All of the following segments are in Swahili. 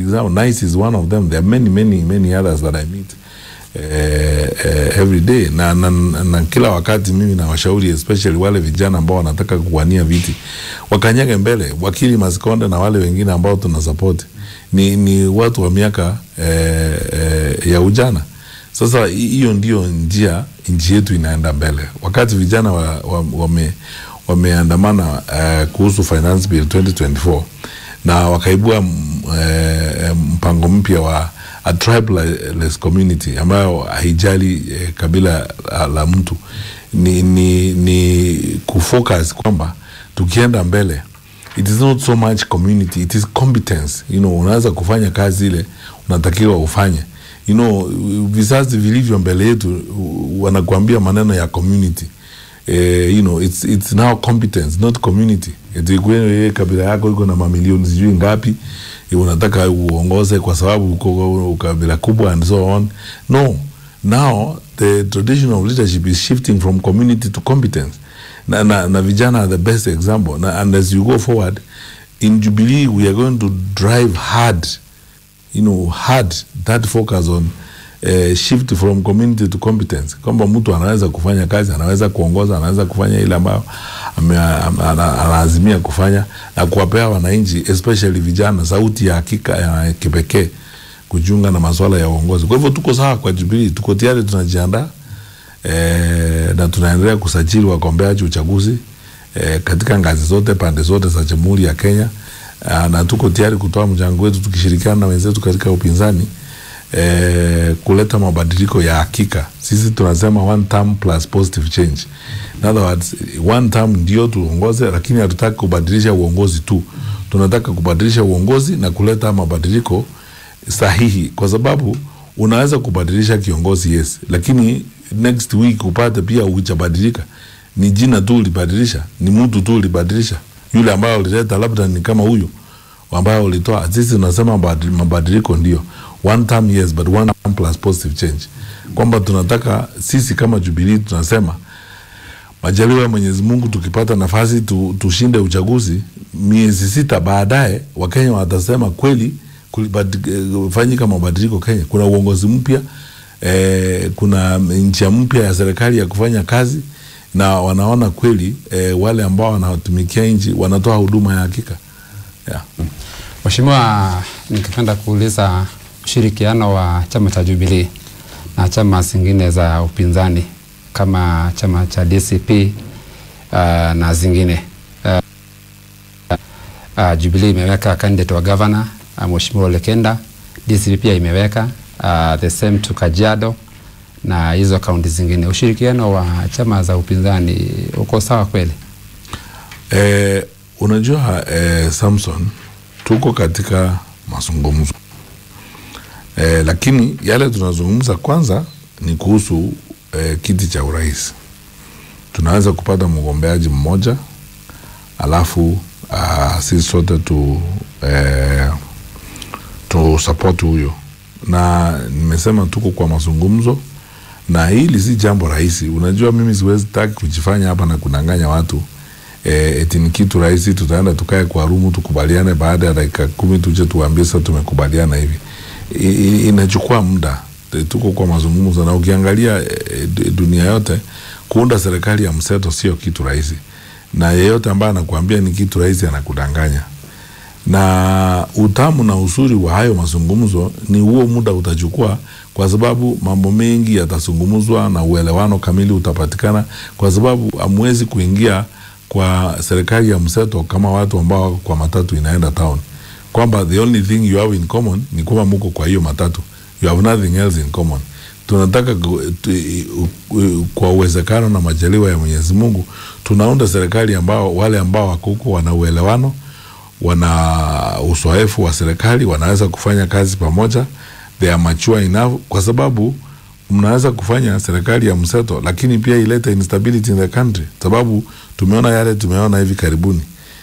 example. Nice is one of them. There are many, many, many others that I meet eh, eh, every day na, na, na, na kila wakati mimi nawashauri especially wale vijana ambao wanataka kuwania viti wakanyage mbele. Wakili Masikonde na wale wengine ambao tuna support ni, ni watu wa miaka eh, eh, ya ujana. Sasa hi- hiyo ndio njia nchi yetu inaenda mbele. Wakati vijana wa, wa, wame, wameandamana uh, kuhusu finance bill 2024 na wakaibua m- eh, mpango mpya wa a tribeless community ambayo haijali eh, kabila la, la mtu ni, ni, ni kufocus kwamba tukienda mbele it is not so much community it is competence you know unaweza kufanya kazi ile unatakiwa ufanye you know vizazi vilivyo mbele yetu u- wanakuambia maneno ya community eh, you know it's, it's now competence not community eti wewe kabila yako iko na mamilioni sijui ngapi eh, unataka uongoze kwa sababu uko kabila kubwa and so on no now the tradition of leadership is shifting from community to competence na, na, na vijana are the best example na, and as you go forward in jubilee we are going to drive hard you know hard that focus on uh, shift from community to competence kwamba mtu anaweza kufanya kazi anaweza kuongoza anaweza kufanya ile ambayo ame- am- ana- anaazimia kufanya na kuwapea wananchi especially vijana sauti ya hakika ya kipekee kujiunga na masuala ya uongozi kwa hivyo tuko sawa kwa jubilii tuko tayari tunajiandaa e, na tunaendelea kusajili wagombeaji uchaguzi e, katika ngazi zote pande zote za jamhuri ya Kenya a, na tuko tayari kutoa mchango wetu tukishirikiana na wenzetu katika upinzani e, kuleta mabadiliko ya hakika. Sisi tunasema one term plus positive change. In other words, one term ndio tuongoze, lakini hatutaki kubadilisha uongozi tu, tunataka kubadilisha uongozi na kuleta mabadiliko sahihi, kwa sababu unaweza kubadilisha kiongozi yes, lakini next week upate pia hujabadilika, ni jina tu ulibadilisha, ni mtu tu ulibadilisha, yule ambaye ulileta labda ni kama huyo ambayo ulitoa. Sisi tunasema mabadi- mabadiliko ndio one term yes, but one term plus positive change, kwamba tunataka sisi kama Jubilee tunasema majaliwa ya Mwenyezi Mungu, tukipata nafasi tu, tushinde uchaguzi, miezi sita baadaye Wakenya watasema kweli kulifanyika mabadiliko Kenya. Kuna uongozi mpya eh, kuna njia mpya ya serikali ya kufanya kazi na wanaona kweli eh, wale ambao wanatumikia nchi wanatoa huduma ya hakika yeah. Mheshimiwa, ningependa kuuliza ushirikiano wa chama cha Jubilee na chama zingine za upinzani kama chama cha DCP uh, na zingine uh, uh, Jubilee imeweka candidate wa governor uh, Mheshimiwa Ole Kenda. DCP pia imeweka uh, the same to Kajiado na hizo kaunti zingine. Ushirikiano wa chama za upinzani uko sawa kweli? Eh, unajua eh, Samson, tuko katika mazungumzo eh, lakini yale tunazungumza kwanza ni kuhusu eh, kiti cha urais. Tunaweza kupata mgombeaji mmoja alafu uh, sisi sote tu eh, tu support huyo, na nimesema tuko kwa mazungumzo na hili si jambo rahisi. Unajua, mimi siwezi taki kujifanya hapa na kudanganya watu eh, eti ni kitu rahisi, tutaenda tukae kwa rumu tukubaliane, baada ya dakika kumi tuje tuambie sasa tumekubaliana hivi. I, i, inachukua muda, E, tuko kwa mazungumzo, na ukiangalia e, dunia yote kuunda serikali ya mseto sio kitu rahisi, na yeyote ambaye anakuambia ni kitu rahisi anakudanganya na utamu na uzuri wa hayo mazungumzo ni huo muda utachukua, kwa sababu mambo mengi yatazungumzwa na uelewano kamili utapatikana, kwa sababu hamwezi kuingia kwa serikali ya mseto kama watu ambao wako kwa matatu inaenda town, kwamba the only thing you have in common ni kwamba muko kwa hiyo matatu, you have nothing else in common. Tunataka ku- tu, u- u- kwa uwezekano na majaliwa ya Mwenyezi Mungu tunaunda serikali ambao wale ambao wako huko wana uelewano wana uzoefu wa serikali, wanaweza kufanya kazi pamoja, they are mature enough, kwa sababu mnaweza kufanya serikali ya mseto, lakini pia ilete instability in the country, sababu tumeona yale tumeona hivi karibuni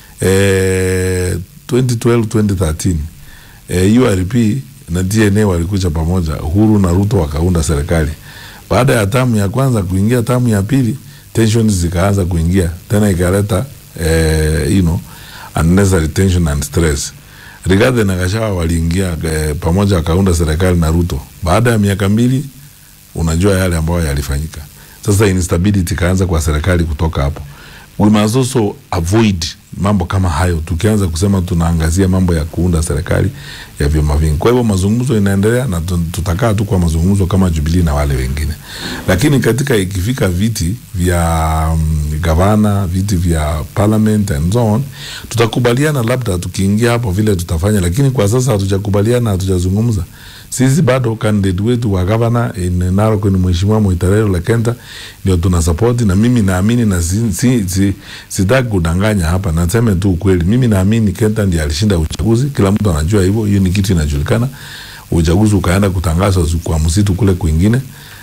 eh, 2012 2013 eh, URP na DNA walikuja pamoja, Uhuru na Ruto wakaunda serikali. Baada ya tamu ya kwanza kuingia tamu ya pili, tensions zikaanza kuingia tena, ikaleta eh, you know, unnecessary tension and stress. Rigathi na Gachagua waliingia eh, pamoja wakaunda serikali na Ruto. Baada ya miaka mbili, unajua yale ambayo yalifanyika. Sasa instability ikaanza kwa serikali kutoka hapo. We must also avoid mambo kama hayo, tukianza kusema tunaangazia mambo ya kuunda serikali ya vyama vingi. Kwa hivyo mazungumzo inaendelea na tu- tutakaa tu kwa mazungumzo kama Jubilee na wale wengine, lakini katika ikifika viti vya um, gavana, viti vya parliament and so on, tutakubaliana labda tukiingia hapo vile tutafanya, lakini kwa sasa hatujakubaliana, hatujazungumza. Sisi bado candidate wetu wa gavana in Narok ni Mheshimiwa Moitarero Lekenta ndio tuna support, na mimi naamini na si, si, si, sitaki kudanganya hapa, naseme tu ukweli. Mimi naamini Kenta ndiye alishinda uchaguzi, kila mtu anajua hivyo, hiyo ni kitu inajulikana. Uchaguzi ukaenda kutangazwa kwa msitu kule kwingine.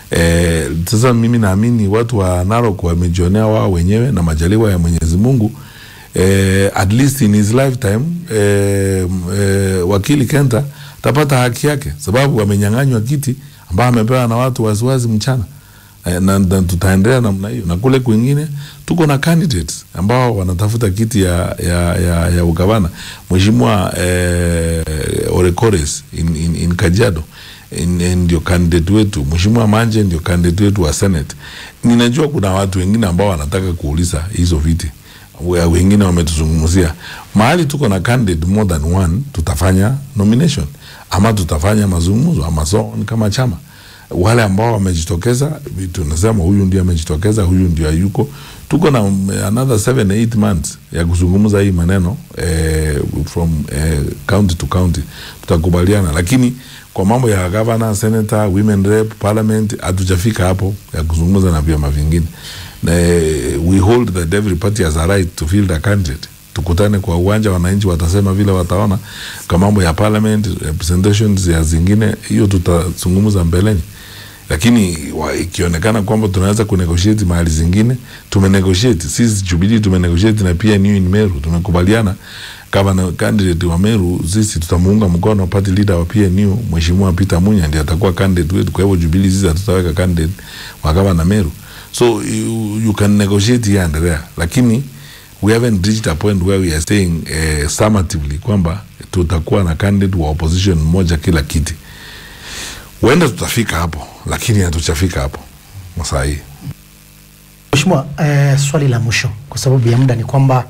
Eh, sasa mimi naamini watu wa Narok wamejionea wao wenyewe na majaliwa ya Mwenyezi Mungu eh, at least in his lifetime eh, eh, wakili Kenta tapata haki yake, sababu amenyang'anywa kiti ambayo amepewa na watu waziwazi mchana eh, na, na tutaendelea namna hiyo, na kule kwingine tuko na candidates ambao wanatafuta kiti ya, ya, ya, ya ugavana. Mheshimiwa eh, Orekores in, in, in Kajiado in- in- ndio candidate wetu. Mheshimiwa Manje ndio candidate wetu wa Senate. Ninajua kuna watu wengine ambao wanataka kuuliza hizo viti We- wengine wametuzungumzia mahali tuko na candidate more than one, tutafanya nomination ama tutafanya mazungumzo ama so on kama chama. Wale ambao wamejitokeza, tunasema huyu ndio amejitokeza, huyu ndio hayuko. Tuko na um, another 7 8 months ya kuzungumza hii maneno eh, from eh, county to county, tutakubaliana, lakini kwa mambo ya governor, senator, women rep, parliament hatujafika hapo ya kuzungumza na vyama vingine. Na, eh, we hold that every party has a right to field a candidate. Tukutane kwa uwanja, wananchi watasema vile wataona. Kwa mambo ya parliament representations ya zingine, hiyo tutazungumza mbeleni, lakini wa- ikionekana kwamba tunaweza kunegotiate mahali zingine, tumenegotiate sisi Jubilee, tumenegotiate na pia New in Meru, tumekubaliana gavana candidate wa Meru, sisi tutamuunga mkono party leader wa PNU Mheshimiwa Peter Munya ndiye atakuwa candidate wetu. Kwa hivyo Jubilee sisi hatutaweka candidate wa gavana Meru, so you, you can negotiate here and there, lakini we haven't reached a point where we are saying eh, summatively kwamba tutakuwa na candidate wa opposition mmoja kila kiti. Huenda tutafika hapo, lakini hatujafika hapo masaa hii. Mheshimiwa, eh, swali la mwisho kwa sababu ya muda ni kwamba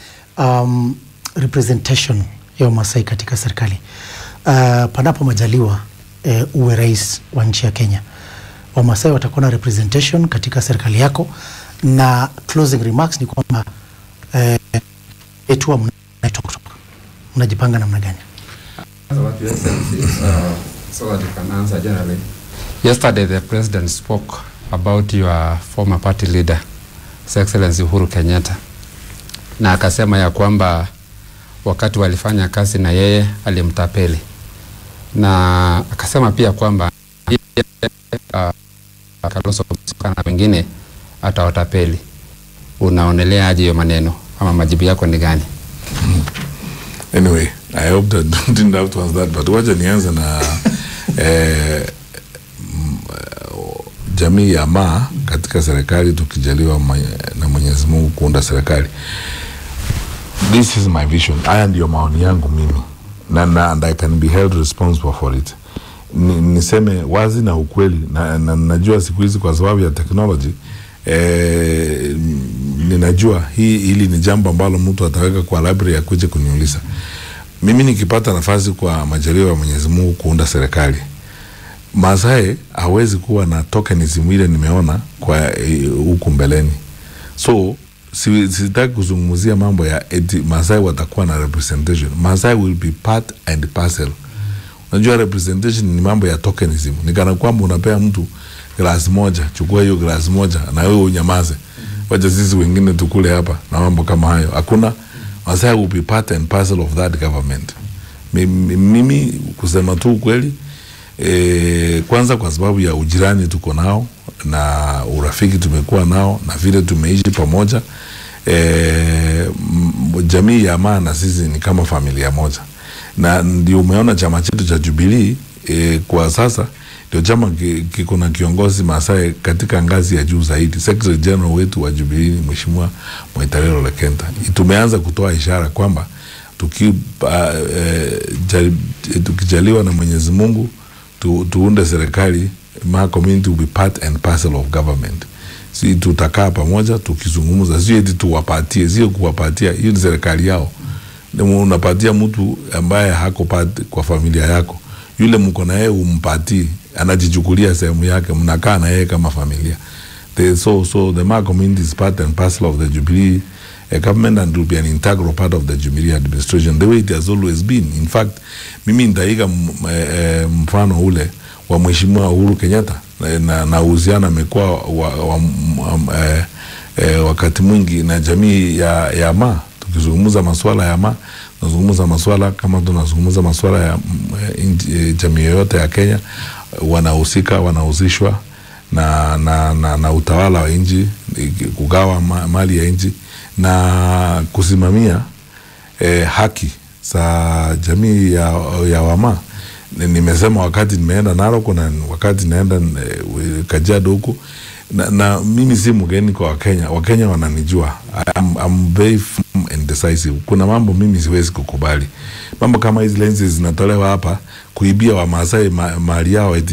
um, representation ya Wamasai katika serikali uh, panapo majaliwa eh, uwe rais wa nchi ya Kenya, Wamasai watakuwa na representation katika serikali yako, na closing remarks ni kwamba eh, etua mnaitwa kutoka mnajipanga namna gani? So what your Excellency, uh, so that you can answer generally. Yesterday, the president spoke about your former party leader, His Excellency Uhuru Kenyatta, na akasema ya kwamba wakati walifanya kazi na yeye alimtapeli, na akasema pia kwamba yeye, uh, Kalonzo Musyoka na wengine atawatapeli. Unaonelea aje hiyo maneno ama majibu yako ni gani? Anyway, I hope that didn't have to answer that, but wacha nianze na eh, mm, jamii ya Maa katika serikali tukijaliwa mwenye- na Mwenyezi Mungu kuunda serikali. This is my vision. Haya ndiyo maoni yangu mimi na, na, and I can be held responsible for it. Ni, niseme wazi na ukweli na, na najua siku hizi kwa sababu ya technology eh, ninajua hii hili ni jambo ambalo mtu ataweka kwa library ya kuja kuniuliza mimi nikipata nafasi kwa majaliwa ya Mwenyezi Mungu kuunda serikali Masai hawezi kuwa na tokenism ile nimeona kwa eh, huku mbeleni, so si- sitaki kuzungumzia mambo ya eti Masai watakuwa na representation. Masai will be part and parcel. Unajua representation ni mambo ya tokenism, ni kana kwamba unapea mtu glasi moja, chukua hiyo glasi moja na wewe unyamaze, wacha sisi wengine tukule hapa na mambo kama hayo. Hakuna. Masai will be part and parcel of that government. Mimi, mimi kusema tu ukweli E, kwanza kwa sababu ya ujirani tuko nao na urafiki tumekuwa nao na vile tumeishi pamoja e, jamii ya Maa na sisi ni kama familia moja, na ndio umeona chama chetu cha Jubilee e, kwa sasa ndio chama ki- kiko na kiongozi Masai katika ngazi ya juu zaidi. Secretary General wetu wa Jubilee ni Mheshimiwa Mwitarero Lekenta. Tumeanza kutoa ishara kwamba tuki, uh, eh, jari, tukijaliwa na Mwenyezi Mungu tu, tuunde serikali ma community will be part and parcel of government si tutakaa pamoja tukizungumza, sio eti tuwapatie, sio kuwapatia. Hiyo ni serikali yao. Ni unapatia mtu ambaye hako part kwa familia yako, yule mko na yeye umpatii, anajichukulia sehemu yake, mnakaa na yeye kama familia. The, so, so the Maa community is part and parcel of the Jubilee uh, government and will be an integral part of the Jubilee administration the way it has always been. In fact, mimi nitaiga m- eh, mfano ule wa Mheshimiwa Uhuru Kenyatta eh, na, na uhusiano amekuwa wa, wa, m- eh, eh, wakati mwingi na jamii ya, ya Maa tukizungumza masuala ya Maa tunazungumza masuala kama tunazungumza masuala ya mm, eh, inji- eh, jamii yoyote ya Kenya wanahusika wanahusishwa na, na, na, na utawala wa nchi iki- kugawa ma, mali ya nchi na kusimamia eh, haki za jamii ya, ya Wamaa. Ni- Nimesema wakati nimeenda Narok na wakati naenda eh, Kajiado huku na, na mimi si mgeni kwa Wakenya. Wakenya wananijua I'm, I'm very firm and decisive. Kuna mambo mimi siwezi kukubali, mambo kama hizi lenses zinatolewa hapa kuibia Wamaasai ma, mali yao eti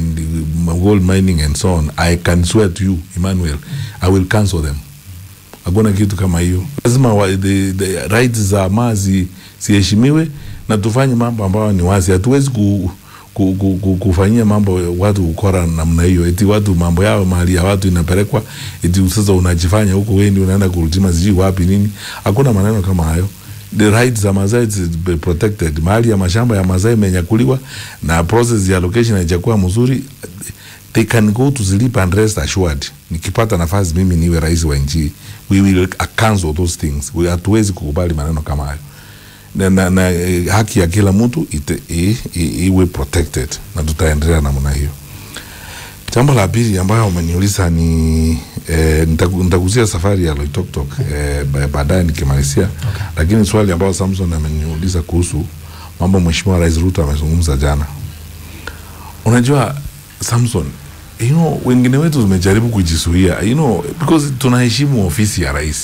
mm, gold mining and so on. I can swear to you Emmanuel, I will cancel them hakuna kitu kama hiyo. Lazima wa, the, the rights za Maa zi- ziheshimiwe na tufanye mambo ambayo ni wazi. Hatuwezi ku, ku, ku, ku, kufanyia mambo watu ukora namna hiyo, eti watu mambo yao mali ya watu inapelekwa, eti sasa unajifanya huko wewe ndio unaenda kurutima sijui wapi nini. Hakuna maneno kama hayo. The rights za Masai is be protected. Mahali ya mashamba ya Masai imenyakuliwa na process ya allocation haijakuwa mzuri they can go to sleep and rest assured. Nikipata nafasi mimi niwe rais wa nchi, we will cancel those things. We hatuwezi kukubali maneno kama hayo na, na, na eh, haki ya kila mtu ite- i- i- iwe protected na tutaendelea namna hiyo. Jambo la pili ambayo umeniuliza ni eh, nitaku- nitagusia safari ya Loitoktok eh, ba- baadaye nikimalizia okay. Lakini swali ambayo Samson ameniuliza kuhusu mambo Mheshimiwa Rais Ruto amezungumza jana, unajua Samson, you know, wengine wetu tumejaribu kujisuia you know, because tunaheshimu ofisi ya rais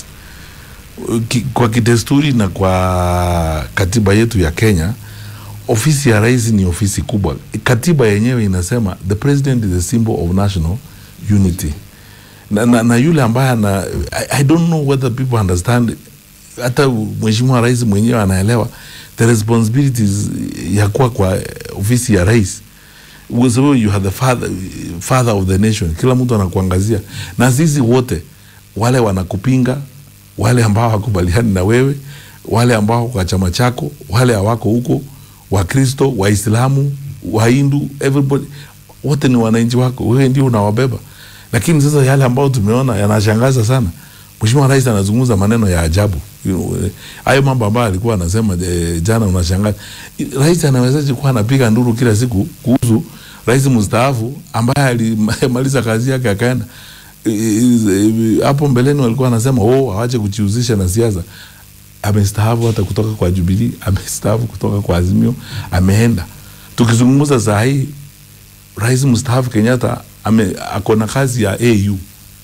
Ki- kwa kidesturi na kwa katiba yetu ya Kenya, ofisi ya rais ni ofisi kubwa. Katiba yenyewe inasema the president is a symbol of national unity na, na, na yule ambaye ana I, I don't know whether people understand, hata mheshimiwa rais mwenyewe anaelewa the responsibilities ya kuwa kwa ofisi ya rais kwa sababu you are the father, father of the nation. Kila mtu anakuangazia, na sisi wote wale wanakupinga, wale ambao hakubaliani na wewe, wale ambao wako kwa chama chako, wale hawako huko, Wakristo, Waislamu, Wahindu, everybody, wote ni wananchi wako, wewe ndio unawabeba. Lakini sasa yale ambayo tumeona yanashangaza sana. Mheshimiwa Rais anazungumza maneno ya ajabu. You know, eh, Hayo mambo ambayo alikuwa anasema eh, jana unashangaza. Rais anawezaje kuwa anapiga nduru kila siku kuhusu rais mstaafu ambaye alimaliza kazi yake akaenda Eh, eh, hapo mbeleni walikuwa anasema oh, awache kujihusisha na siasa. Amestaafu hata kutoka kwa Jubilee, amestaafu kutoka kwa Azimio, ameenda. Tukizungumza saa hii rais mstaafu Kenyatta ame ako na kazi ya AU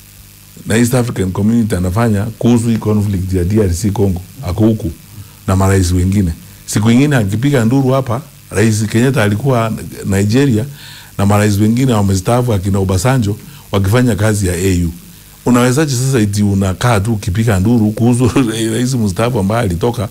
na East African Community anafanya kuhusu hii conflict ya DRC Congo, ako huku na marais wengine. Siku ingine akipiga nduru hapa, rais Kenyatta alikuwa Nigeria na marais wengine wamestaafu akina Obasanjo wakifanya kazi ya AU. Unawezaje sasa eti unakaa tu ukipiga nduru kuhusu rais mstaafu ambaye alitoka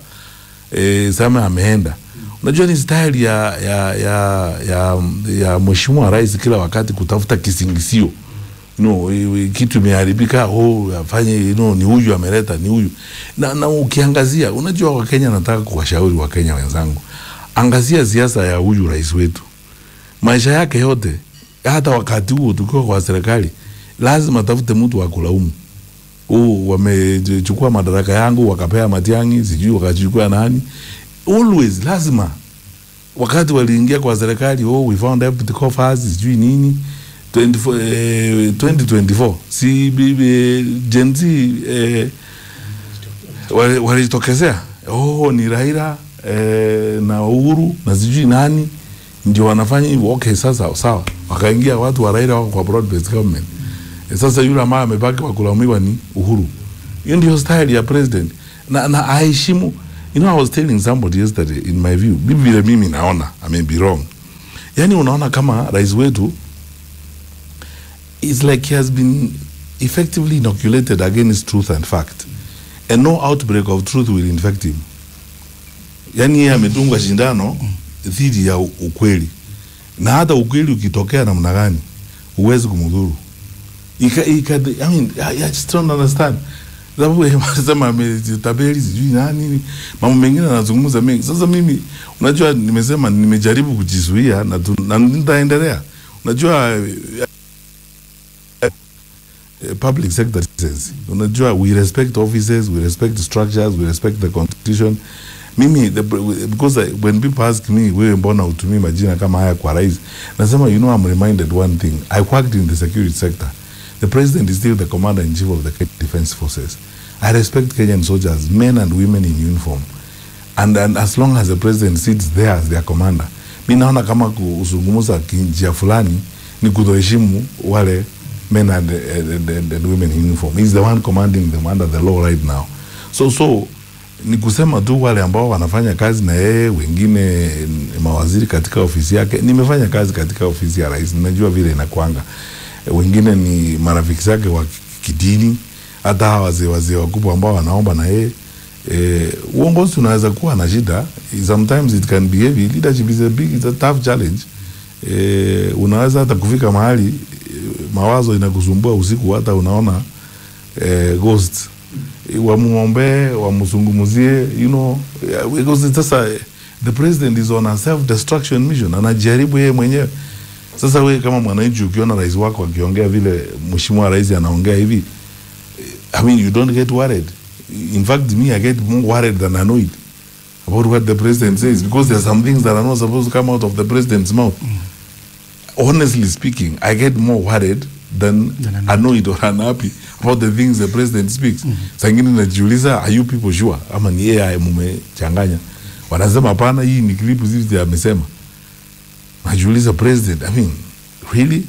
e, sema ameenda. Unajua ni style ya ya ya ya, ya mheshimiwa rais kila wakati kutafuta kisingisio no, kitu imeharibika, oh, afanye you know, ni huyu ameleta, ni huyu na, na ukiangazia, unajua Wakenya, nataka kuwashauri Wakenya wenzangu, angazia siasa ya huyu rais wetu, maisha yake yote, hata wakati huo tukiwa kwa serikali, lazima tafute mtu wa kulaumu. Oh, wamechukua madaraka yangu wakapea Matiang'i, sijui wakachukua nani. Always lazima wakati waliingia kwa serikali, oh, we found empty coffers, sijui nini 24, eh, 2024 si bibi Gen Z eh, wali- walitokezea oh, ni Raila eh, na Uhuru na sijui nani ndio wanafanya hivyo. Okay, sasa sawa, wakaingia watu wa Raila wako kwa broad based government. Eh, sasa yule ambaye amebaki wa kulaumiwa ni Uhuru. Hiyo ndio style ya president na, na aheshimu you know i was telling somebody yesterday in my view mimi vile mimi naona i may be wrong yani unaona kama rais wetu is like he has been effectively inoculated against truth and fact and no outbreak of truth will infect him yani yeye amedungwa shindano dhidi ya u- ukweli na hata ukweli ukitokea namna gani huwezi kumdhuru Ika, ika, I mean, I, I just don't understand sababu yeye anasema ametabeli sijui nani mambo mengine anazungumza mengi sasa mimi unajua nimesema nimejaribu kujizuia na, tu- na nitaendelea unajua eh, eh, public sector citizens unajua we respect offices we respect structures we respect the constitution mimi the, because I, when people ask me wewe mbona utumii majina kama haya kwa rais nasema you know I'm reminded one thing I worked in the security sector the president is still the commander in chief of the Kenya defense forces I respect Kenyan soldiers men and women in uniform and, and as long as the president sits there as their commander mi naona kama kuzungumza kinjia fulani ni kutoheshimu wale men and, and, and, and women in uniform He's the one commanding them under the law right now so so ni kusema tu wale ambao wanafanya kazi na yeye wengine ni mawaziri katika ofisi yake nimefanya kazi katika ofisi ya rais ninajua vile inakwanga wengine ni marafiki zake wa kidini hata hawa wazee wazee wakubwa ambao wanaomba na yeye eh, uongozi unaweza kuwa na shida sometimes it can be heavy leadership is a big it's a tough challenge eh, unaweza hata kufika mahali eh, mawazo inakusumbua usiku hata unaona eh, ghost wamwombee wamzungumzie you know yeah, because sasa eh, the president is on a self destruction mission anajaribu yeye mwenyewe sasa wewe kama mwananchi ukiona rais wako akiongea vile mheshimiwa rais anaongea hivi I mean, you don't get worried. In fact, me, I get more worried than annoyed about what the president says because there are some things that are not supposed to come out of the president's mouth. Honestly speaking, I get more worried than, Than annoyed. annoyed or unhappy about the things the president speaks. Saa ingine najiuliza, are you people sure? Ama ni AI mumechanganya? Wanasema hapana, hii ni clip zizi amesema. Najiuliza president, I mean, really?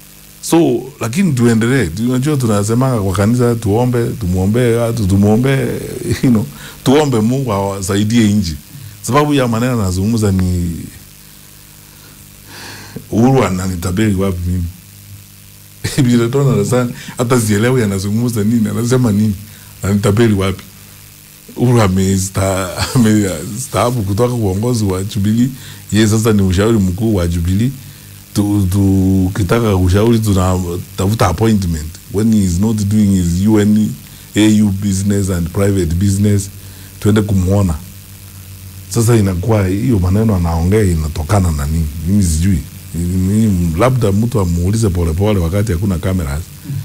so lakini tuendelee Tu- unajua tunasemanga kwa kanisa tuombe tumwombee watu tumwombee you know, tuombe mungu awasaidie nchi sababu ya maneno anazungumza ni uhuru ananitabiri wapi mimi vile tu anasema hata sielewi anazungumza nini anasema nini ananitabiri wapi uhuru amesta- amestaafu kutoka uongozi wa jubilii ye sasa ni ushauri mkuu wa jubilii tukitaka ushauri tunatafuta appointment when he is not doing his UN AU business and private business tuende kumwona sasa inakuwa hiyo maneno anaongea inatokana na nini mimi sijui Mimi- labda mtu amuulize polepole wakati hakuna cameras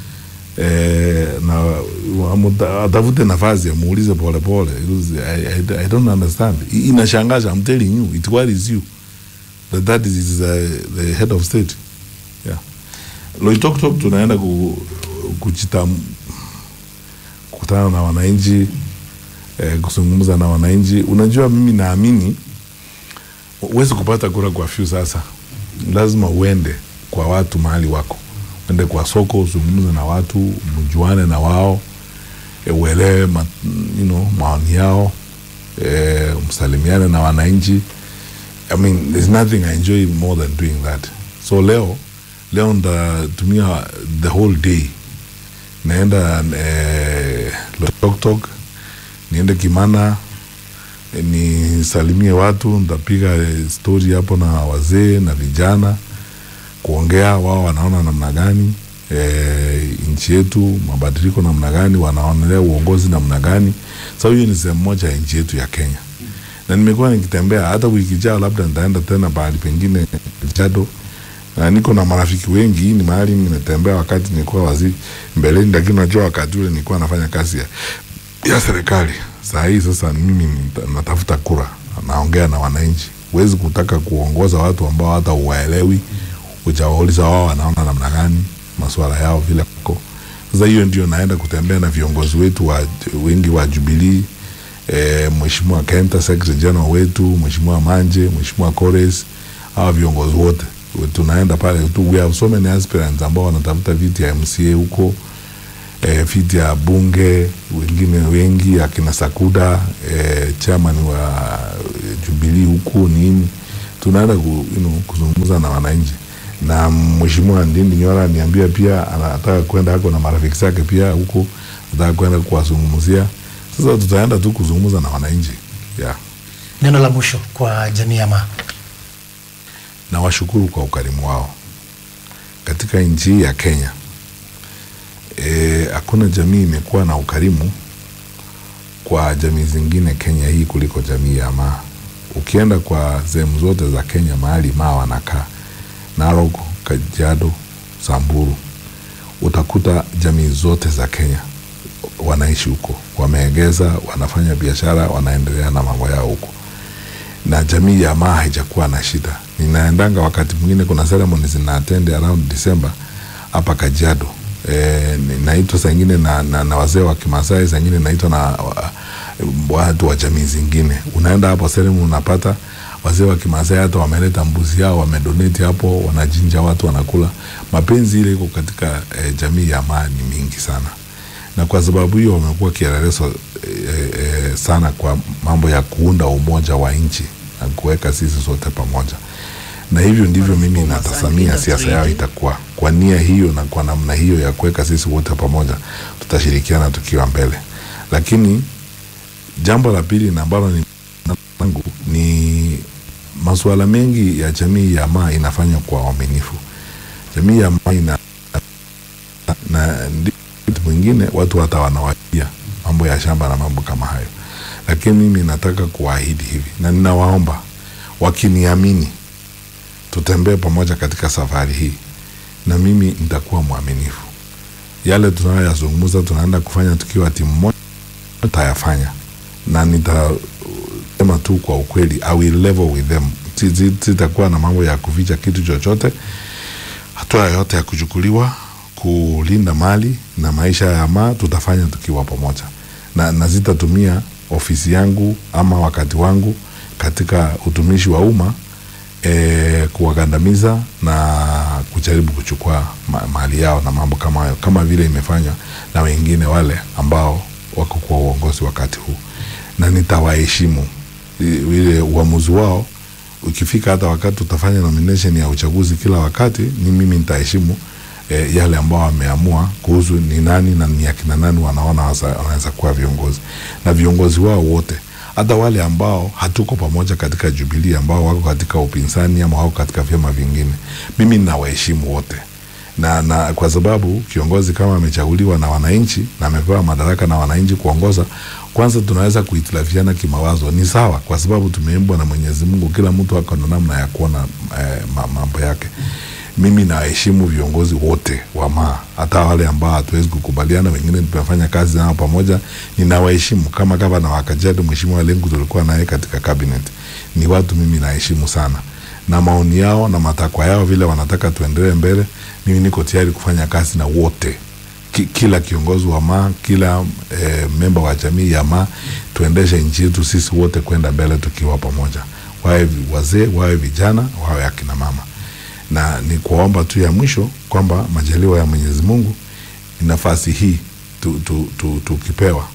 eh, na amuta- atafute nafasi amuulize polepole Because I, I, I don't understand I- inashangaza I'm telling you it worries you that that is, is uh, the head of state yeah. Loitoktok tunaenda ku, kuchita kukutana na wananchi eh, kuzungumza na wananchi. Unajua, mimi naamini huwezi kupata kura kwa few. Sasa lazima uende kwa watu mahali wako, uende kwa soko, uzungumze na watu, mjuane na wao e, uelewe ma, you know, maoni yao e, msalimiane na wananchi. I mean, there's nothing I enjoy more than doing that. So leo leo ntatumia the whole day naenda eh, Loitoktok, niende Kimana eh, nisalimie watu, ntapiga eh, stori hapo na wazee na vijana, kuongea wao wanaona namna gani eh, nchi yetu, mabadiliko namna gani, wanaonelea uongozi namna gani. So hiyo ni sehemu moja ya nchi yetu ya Kenya na nimekuwa nikitembea hata wiki jao, labda nitaenda tena pahali pengine Jado, na niko na marafiki wengi. Hii ni mahali nimetembea wakati nilikuwa waziri mbeleni, lakini najua wakati ule nilikuwa nafanya kazi ya, ya serikali. Saa hii sasa mimi nita- natafuta kura, naongea na wananchi. Huwezi kutaka kuongoza watu ambao hata uwaelewi, ujawauliza wao wanaona namna gani masuala yao vile ko. Sasa hiyo ndio naenda kutembea na viongozi wetu wa, wengi wa Jubilee e, Mheshimiwa Kenta Secretary General wetu, Mheshimiwa Manje, Mheshimiwa Kores, hawa viongozi wote tunaenda pale tu. We have so many aspirants ambao wanatafuta viti ya MCA huko e, viti ya bunge wengine wengi akina Sakuda e, chairman wa Jubilee huku nini, tunaenda ku, you know, kuzungumza na wananchi na mheshimiwa Ndindi Nyora niambia pia anataka kwenda hako na marafiki zake pia huko, anataka kwenda kuwazungumzia. Sasa tutaenda tu kuzungumza na wananchi yeah. Neno la mwisho kwa jamii ya Maa. na washukuru kwa ukarimu wao katika nchi hii ya Kenya. E, hakuna jamii imekuwa na ukarimu kwa jamii zingine Kenya hii kuliko jamii ya Maa. Ukienda kwa sehemu zote za Kenya mahali Maa wanakaa, Narok, Kajiado, Samburu, utakuta jamii zote za Kenya wanaishi huko, wameegeza, wanafanya biashara, wanaendelea na mambo yao huko na jamii ya Maa haijakuwa na shida. Ninaendanga wakati mwingine, kuna ceremony zina attend around December hapa Kajiado. E, naitwa saa ingine na, na, na wazee wa Kimasai, saa ingine naitwa na wa, watu wa jamii zingine. Unaenda hapo ceremony unapata wazee wa Kimasai hata wameleta mbuzi yao wamedonate hapo, wanajinja watu wanakula. Mapenzi ile iko katika e, jamii ya Maa ni mingi sana na kwa sababu hiyo wamekuwa kielelezo e, e, sana kwa mambo ya kuunda umoja wa nchi na kuweka sisi sote pamoja, na hivyo ndivyo mimi natazamia siasa yao itakuwa kwa nia hiyo na kwa namna hiyo ya kuweka sisi wote pamoja, tutashirikiana tukiwa mbele. Lakini jambo la pili na ambalo ni langu ni masuala mengi ya jamii ya Maa inafanywa kwa uaminifu. Jamii ya Maa ina na ndi wakati mwingine watu hata wanawajia mambo ya shamba na mambo kama hayo, lakini mimi nataka kuwaahidi hivi na ninawaomba wakiniamini, tutembee pamoja katika safari hii, na mimi nitakuwa mwaminifu. Yale tunayoyazungumza tunaenda kufanya tukiwa timu moja, tutayafanya na nitasema tu kwa ukweli, I will level with them. Si- si- Sitakuwa na mambo ya kuficha kitu chochote. Hatua yoyote ya kuchukuliwa kulinda mali na maisha ya Maa tutafanya tukiwa pamoja, na, na zitatumia ofisi yangu ama wakati wangu katika utumishi wa umma e, kuwagandamiza na kujaribu kuchukua ma, mali yao na mambo kama hayo, kama vile imefanywa na wengine wale ambao wako kwa uongozi wakati huu, na nitawaheshimu I- ile uamuzi wao. Ukifika hata wakati tutafanya nomination ya uchaguzi kila wakati, ni mimi nitaheshimu e, yale ambao wameamua kuhusu ni nani na ni akina nani wanaona wasa- wanaweza kuwa viongozi na viongozi wao wote, hata wale ambao hatuko pamoja katika Jubilee, ambao wako katika upinzani ama wako katika vyama vingine, mimi ninawaheshimu wote na, na kwa sababu kiongozi kama amechaguliwa na wananchi na amepewa madaraka na wananchi kuongoza, kwanza tunaweza kuhitilafiana kimawazo, ni sawa, kwa sababu tumeimbwa na Mwenyezi Mungu, kila mtu ako na namna ya kuona eh, ma- mambo yake. Mimi nawaheshimu viongozi wote wa Maa, hata wale ambao hatuwezi kukubaliana, wengine tumefanya kazi nao pamoja, ninawaheshimu kama gavana wa Kajiado, Mheshimiwa Lengu, tulikuwa naye katika cabinet. Ni watu mimi naheshimu sana na maoni yao na matakwa yao, vile wanataka tuendelee mbele, mimi niko tayari kufanya kazi na wote Ki, kila kiongozi wa Maa, kila eh, memba wa jamii ya Maa, tuendeshe nchi yetu sisi wote kwenda mbele tukiwa pamoja, wawe vi- wazee, wawe vijana, wawe akina mama, na ni kuwaomba tu ya mwisho kwamba majaliwa ya Mwenyezi Mungu, nafasi hii tukipewa tu, tu, tukipewa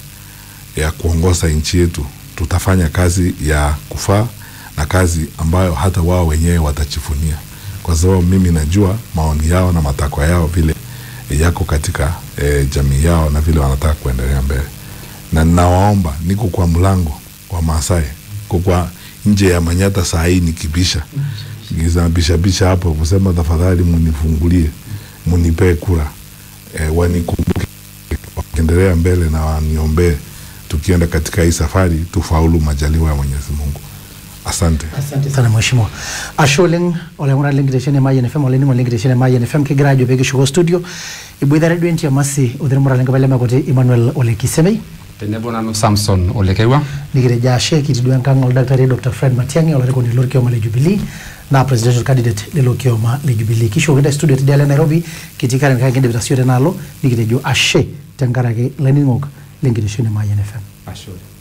ya kuongoza nchi yetu, tutafanya kazi ya kufaa na kazi ambayo hata wao wenyewe watachifunia, kwa sababu mimi najua maoni yao na matakwa yao vile yako katika e, jamii yao na vile wanataka kuendelea mbele, na ninawaomba, niko kwa mlango wa Maasai, ko kwa nje ya Manyata saa hii nikibisha bishabisha hapo kusema tafadhali munifungulie, munipee kura e, wanikumbuke wakiendelea mbele na waniombee tukienda katika hii safari tufaulu majaliwa ya Mwenyezi Mungu. Asante. Asante sana mheshimiwa. Ashe oleng olaing'urani lenkitesheni Mayian FM olainining'oni lenkitesheni Mayian FM kigira ajo peekishuko studio iboitare duo entiam asi othirmura lenkapai lemekuti Emmanuel Ole Kisemei tenebo nanu Samson Olekewa nikitejo ashe kitii duo enkang oldakitari Dr Fred Matiang'i olarikoni lorkioma le Jubilee naa presidential candidate lelo kioma le Jubilee kishukokintae studio tidialo e Nairobi kitii Karen kake kindipita sio tenaalo nikitejo ashe tenkaraki laining'ok lenkitesheni Mayian FM. Ashe oleng.